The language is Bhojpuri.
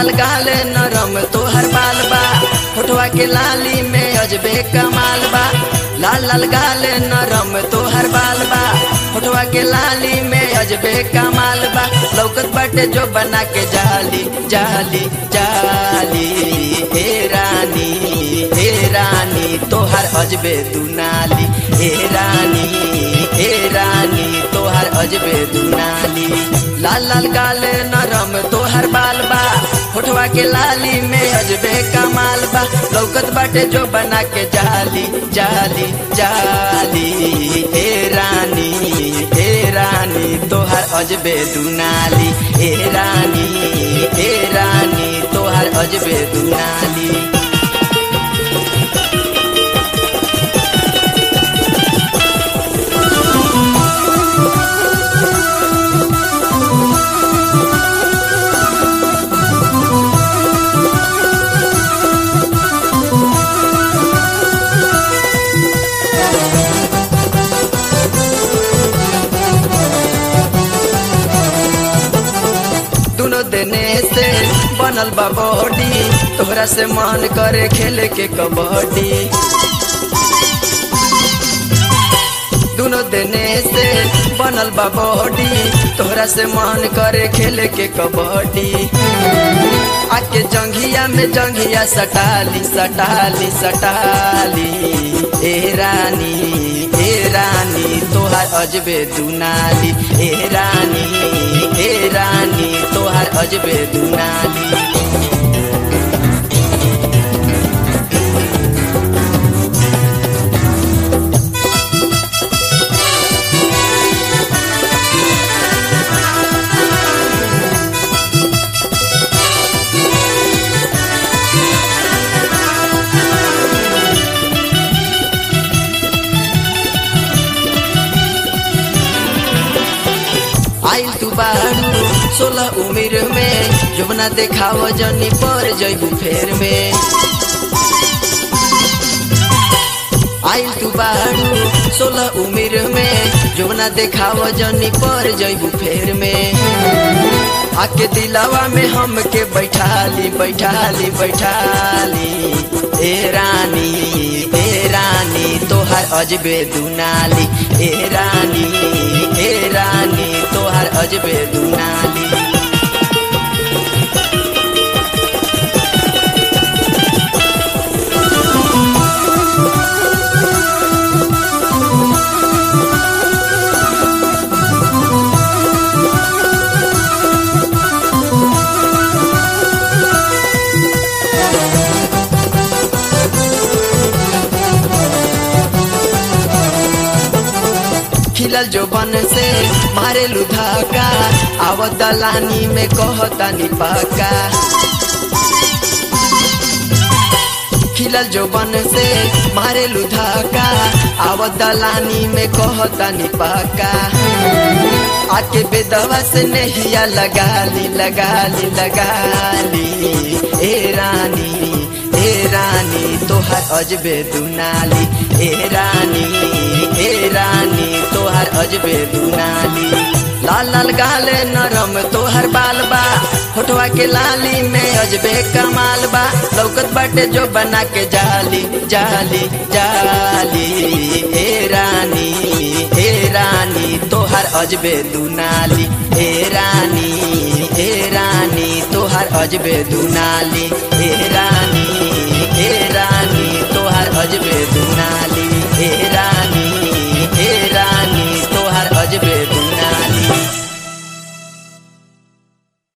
लाल गाल नरम तोहर बाल बा होठवा के लाली में अजबे कमाल बा लाल लाल गाल नरम तोहर बाल बा होठवा के लाली में अजबे कमाल बा लौकत बाटे जो बना के जाली जाली जाली हे रानी हे रानी तोहर अजबे दुनाली हे रानी हे रानी तोहर अजबे दुनाली लाल लाल गाल नरम तोहर बाल बा होठवा के लाली में अजबे कमाल बा लौकत बाटे जो बना के जाली जाली जाली हे रानी हे रानी तोहर अजबे दुनाली हे रानी हे रानी तोहर अजबे दुनाली दोनों देने से बनल बा बॉडी तोहरा से मन करे खेले के कबड्डी दोनों देने से बनल बा बॉडी तोहरा से मन करे खेले के कबड्डी आके जंघिया में जंघिया सटाली सटाली सटाली ए रानी ए रानी तोहार अजबे दुनाली ए रानी ए रानी तोहार अजबे दुनाली आइल तू बारू सोलह उम्र में जमुना देखाव जनी पर जैबू फेर में आइल तू बारू सोलह उम्र में जमुना देखाव जनी पर जैबू फेर में आके दिलावा में हमके बैठाली बैठाली बैठाली ए रानी ए रानी तोहर अजबे दुनाली ए रानी ए रानी तोहर अजबे दुनाली खिलल जो बन से मारे लुधाका आवत दलानी में कहता निपाका खिलल जो बन से मारे लुधाका आवत दलानी में कहता निपाका आके बेदवा से नहिया लगाली लगाली लगाली ए रानी ए रानी तोहर अजबे दुनाली ए रानी ए रानी तोहर अजबे दुनाली लाल लाल गाल नरम तोहर बाल बा होठवा के लाली में अजबे कमाल बा लौकत बाटे जो बना के जाली जाली जाली ए रानी ए रानी तोहर अजबे दुनाली ए रानी ए रानी तोहर अजबे दुनाली ए रानी ए रानी